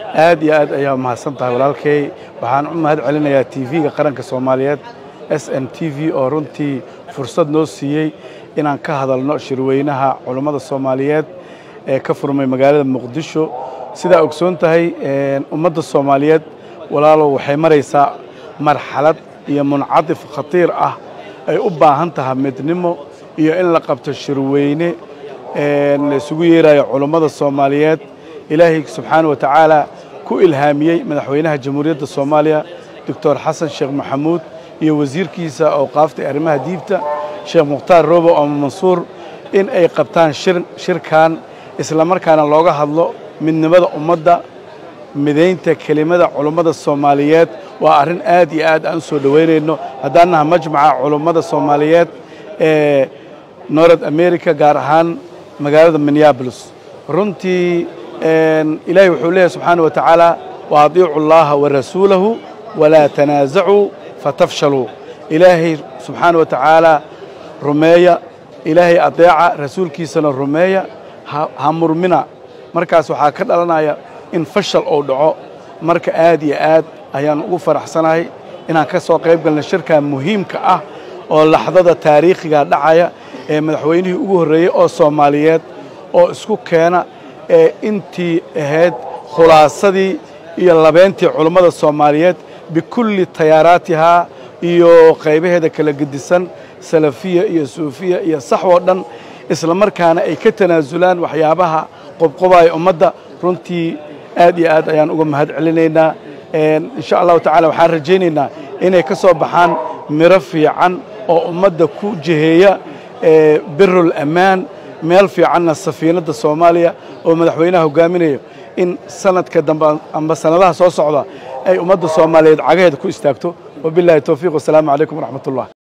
aad iyo aad ayaa mahadsan tahay walaalkay waxaan u mahad celinayaa t v-ga qaranka soomaaliyeed s n t v oo runtii fursad noo siiyey inaan ka hadalno shirweynaha culummada soomaaliyeed ee ka furmay magaalada muqdisho sidaa ogsoon tahay ummadda soomaaliyeed walaalow waxay maraysaa marxalad iyo muncadif khatiir ah ay u baahan tahay midnimo iyo in la qabto shirweyne la isugu yeerayo culummada soomaaliyeed ilaahay subxaana wa tacaala ku ilhaamiyey madaxweynaha jamhuuriyadda soomaaliya doctor xasan sheekh maxamuud iyo wasiirkiisa awqaafta ee arrimaha diibta sheekh mukhtaar robo ama mansuur in ay qabtaan shirkan islamarkaana looga hadlo midnimada ummadda midaynta kelimada culummada soomaaliyeed waa arrin aad iyo aad aan u soo dhoweynayno haddaan naha majmaca culummada soomaaliyeed ee north america gaar ahaan magaalada minneabolis runtii ilaahay wuxuu leeyahy subxaana wa tacaala wa adiicu allaha wa rasuulahu walaa tanaasacuu fatafshaluu ilaahay subxaana wa tacaala rumeeya ilaahay adeeca rasuulkiisana rumeeya ha murmina markaas waxaa ka dhalanaya in fashal uu dhaco marka aad iyo aad ayaan ugu faraxsanahay inaan ka soo qayb galna shirkan muhiimka ah oo laxdada taariikhiga dhacaya ee madaxweynihii ugu horreeyey oo soomaaliyeed oo isku keena ee intii ahayd khulaasadii iyo labeentii culummada soomaaliyeed bikulli tayaaraatihaa iyo qaybaheeda kala gedisan salafiya iyo suufiya iyo saxwoo dhan isla markaana ay ka tanaasulaan waxyaabaha qobqobaaya ummadda runtii aad iyo aad ayaan uga mahad celinaynaa insha allahu tacala waxaan rajaynaynaa inay ka soo baxaan miro fiican oo ummadda ku jiheeya birul ammaan meel fiicanna safiinadda soomaaliya oo madaxweynaha hogaaminayo in sanadka dambe amba sanadaha soo socda ay ummadda soomaaliyeed cagaheeda ku istaagto wabillahi towfiiq wasalaamu calaykum waraxmat ullah